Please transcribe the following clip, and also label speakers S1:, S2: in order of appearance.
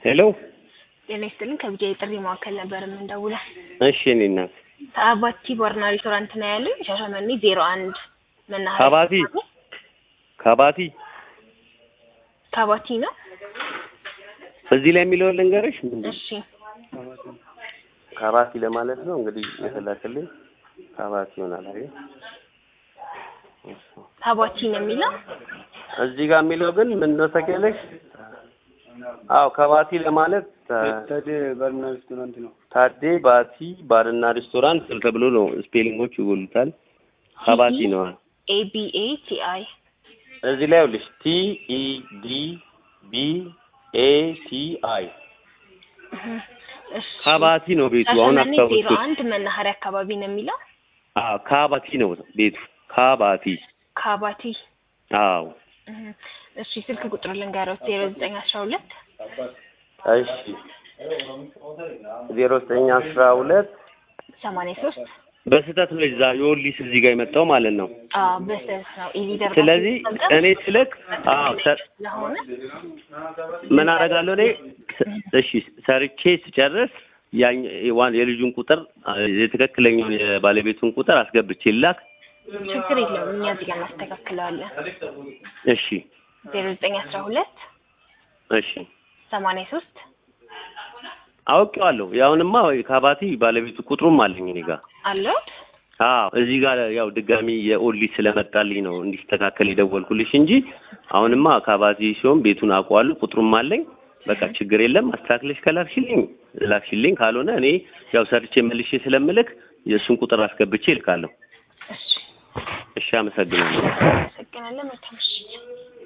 S1: ሄሎ
S2: ጤና ይስጥልኝ ከቢጃ የጥሪ ማዕከል ነበር የምንደውለው።
S1: እሺ እኔ እናት
S2: ከአባቲ ባርና ሬስቶራንት ነው ያለኝ ሻሸመኔ ዜሮ አንድ መናኸሪያ
S1: ከባቲ ከባቲ
S2: ካባቲ ነው።
S1: እዚህ ላይ የሚለውን ልንገርሽ ምንድን
S2: እሺ
S1: ከባቲ ለማለት ነው እንግዲህ የተላክልኝ ከባቲ ይሆናል አይደል?
S2: ካባቲ ነው የሚለው
S1: እዚህ ጋር የሚለው ግን ምን ነው ታውቂያለሽ? አዎ ከባቲ ለማለት
S3: ታዴ ባርና ሬስቶራንት ነው።
S1: ታዴ ባቲ ባርና ሬስቶራንት ተብሎ ነው ስፔሊንጎች ይጎሉታል። ከባቲ ነው።
S2: ኤ ቢ ኤ ቲ አይ
S1: እዚህ ላይ ይኸውልሽ ቲ ኢ ዲ ቢ ኤ ቲ አይ
S2: እሺ
S1: ካባቲ ነው ቤቱ። አሁን
S2: ሻሸመኔ ዜሮ
S1: አስታውስኩት።
S2: አንድ መናኸሪያ አካባቢ ነው የሚለው
S1: አዎ ካባቲ ነው ቤቱ። ካባቲ
S2: ካባቲ
S1: አዎ
S2: እህ። እሺ ስልክ ቁጥር ልንገረው ዜሮ ዘጠኝ አስራ ሁለት
S1: እሺ ዜሮ ዘጠኝ አስራ ሁለት
S2: ሰማንያ ሶስት
S1: በስህተት ነው እዛ የወሊስ እዚህ ጋር የመጣው ማለት ነው።
S2: አዎ በስተት ነው ኢሊደር
S1: ስለዚህ እኔ ስልክ አዎ ሰ-
S2: ስለሆነ
S1: ምን አደርጋለሁ እኔ ስ- እሺ ሰርቼ ስጨርስ ያኝ ዋን የልጁን ቁጥር የትክክለኛውን የባለቤቱን ቁጥር አስገብቼ ላክ።
S2: ችግር የለውም እኛ እዚህ ጋር እናስተካክለዋለን
S1: እሺ
S2: ዜሮ ዘጠኝ አስራ ሁለት
S1: እሺ
S2: ሰማንያ ሶስት
S1: አውቄዋለሁ። ያሁንማ ካባቲ ባለቤቱ ቁጥሩም አለኝ እኔ ጋር።
S2: አለሁት
S1: አዎ እዚህ ጋር ያው ድጋሚ የኦሊ ስለመጣልኝ ነው እንዲስተካከል የደወልኩልሽ እንጂ አሁንማ ካባቲ ሲሆን ቤቱን አውቀዋለሁ፣ ቁጥሩም አለኝ። በቃ ችግር የለም። አስተካክለሽ ከላክሽልኝ ላክሽልኝ፣ ካልሆነ እኔ ያው ሰርቼ መልሼ ስለምልክ የእሱን ቁጥር አስገብቼ እልካለሁ።
S2: እሺ
S1: እሺ፣ አመሰግናለሁ።
S2: አመሰግናለን መልካም ምሽት